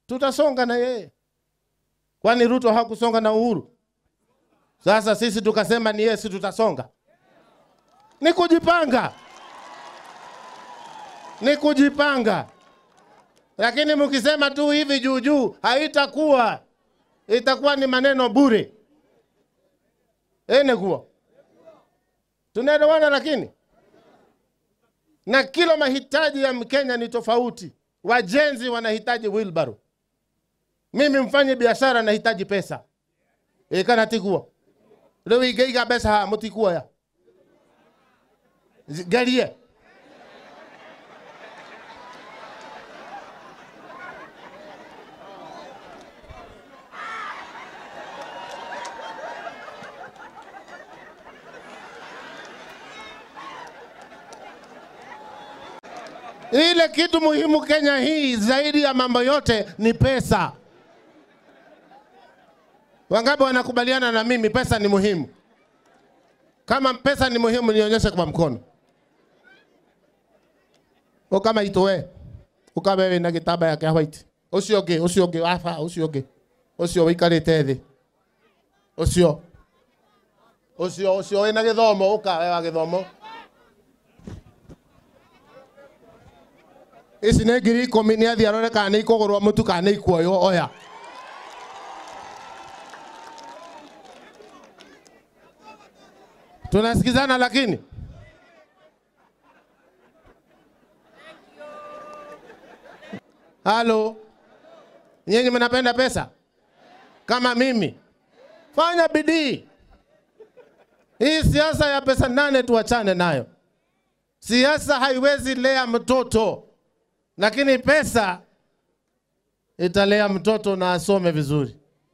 tutasonga na yeye. Kwani Ruto hakusonga na Uhuru? Sasa sisi tukasema ni yeye, si tutasonga? Ni kujipanga, ni kujipanga. Lakini mkisema tu hivi juu juu, haitakuwa, itakuwa ni maneno bure. Ene kuwa tunaelewana, lakini na kila mahitaji ya Mkenya ni tofauti. Wajenzi wanahitaji wheelbarrow, mimi mfanye biashara nahitaji pesa ikanatikuwa leo igeiga pesa ha mutikuwa ya Z- garie Ile kitu muhimu Kenya hii zaidi ya mambo yote ni pesa. Wangapi wanakubaliana na mimi pesa ni muhimu? Kama pesa ni muhimu, nionyeshe kwa mkono. O kama itoe ukabewe na gitaba yake white ucio ũngĩ ucio ũngĩ wafa ucio ũngĩ ucio ũikarĩte thĩ ucio ucio ucio wĩna gĩthomo ũka we wa gĩthomo ici nĩ ngiri ikũmi nĩ athiĩ arore kana nĩ ikũgũrwo mũtu kana nĩ ikuoywo oya tunasikizana lakini halo nyinyi mnapenda pesa kama mimi fanya bidii hii siasa ya pesa nane tuachane nayo siasa haiwezi lea mtoto lakini pesa italea mtoto na asome vizuri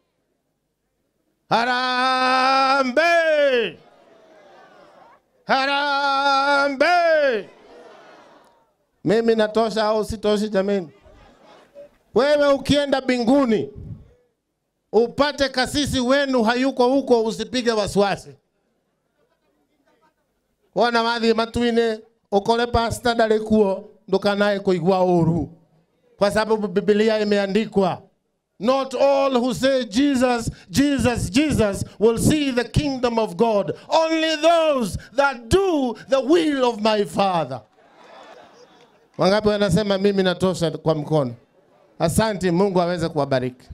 harambe harambe mimi natosha au sitoshi jameni wewe ukienda binguni upate kasisi wenu hayuko huko, usipige wasiwasi. Wona wathi matuine ukore pasta ndarĩ kuo ndukanae kuigua ũru, kwa sababu Biblia imeandikwa Not all who say Jesus, Jesus, Jesus will see the kingdom of God. Only those that do the will of my Father. Wangapi wanasema mimi natosha kwa mkono? Asante, Mungu aweze kuwabariki.